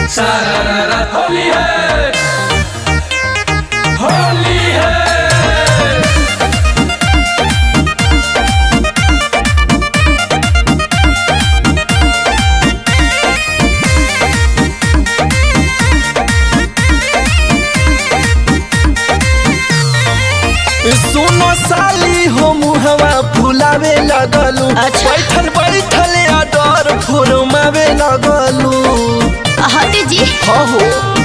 सारा होली है होली है सुनो साली हो मुहवा फुलावे लगलू अच्छा। बैठल बैठल डर फुरमावे लगलू हटे जी हो हो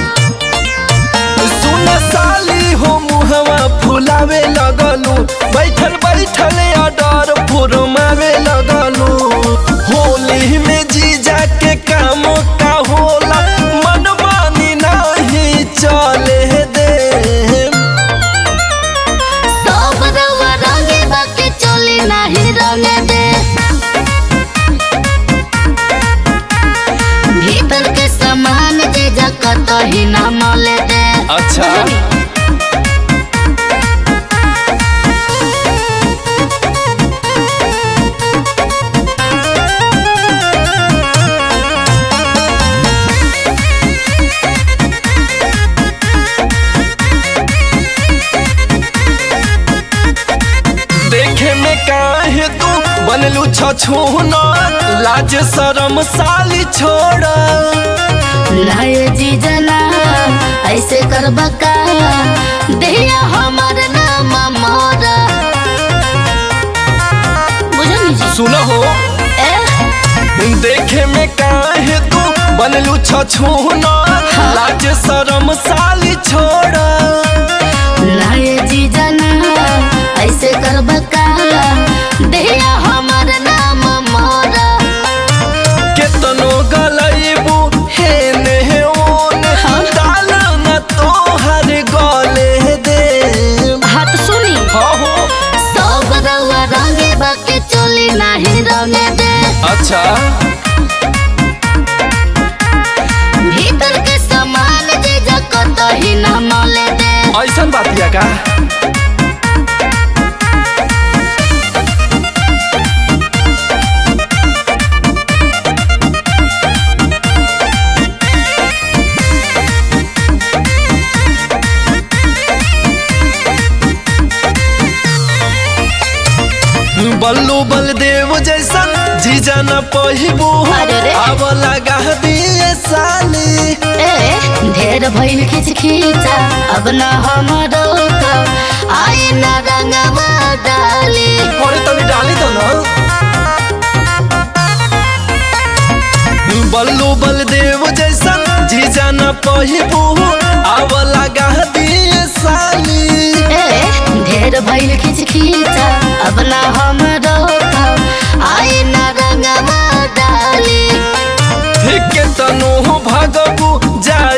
सुनो साली हो मुहवा फुलावे लगलू बैठल बैठल डर फुरमावे लगलू होली में जीजा के काम का होला मन मानी नहीं चले दे सब रउआ रंगे बाके चली नाही रंगे दे भीतर के सामान जे जकत ही ना मले दे अच्छा देखे में काहे तू बनलू छछूना लाज शरम साली छोड़ा लाए जी जना ऐसे करबा का देहिया हमर नाम मोरा बुझनी जी सुनो हो ए देखे में काहे तू बनलू छछूना लाज शरम साली छोड़ा लाए जी जना ऐसे करबा का देहिया हमर नाम मोरा केतनो गलैबू हे ने ओने हाँ। डाल न तोहर गले दे हाथ सुनी हो हो सब रउआ रंगे बाके चली नाही रंगे दे अच्छा भीतर के सामान जे जकत ही ना मले दे ऐसन बातिया का बल्लू बलदेव जैसन जीजा न पहिबू अरे रे। अब लगा दिए साली ए ढेर भइल खिच खिचा अब न हमरो का आई न रंगवा डाली अरे तनी डाली तो ना बल्लू बलदेव जैसन जीजा न पहिबू अब लगा दिए साली ए ढेर भइल खिच खिचा अब न हमरो का आई न रंगवा डाली ठीक तनु भगबू जाड़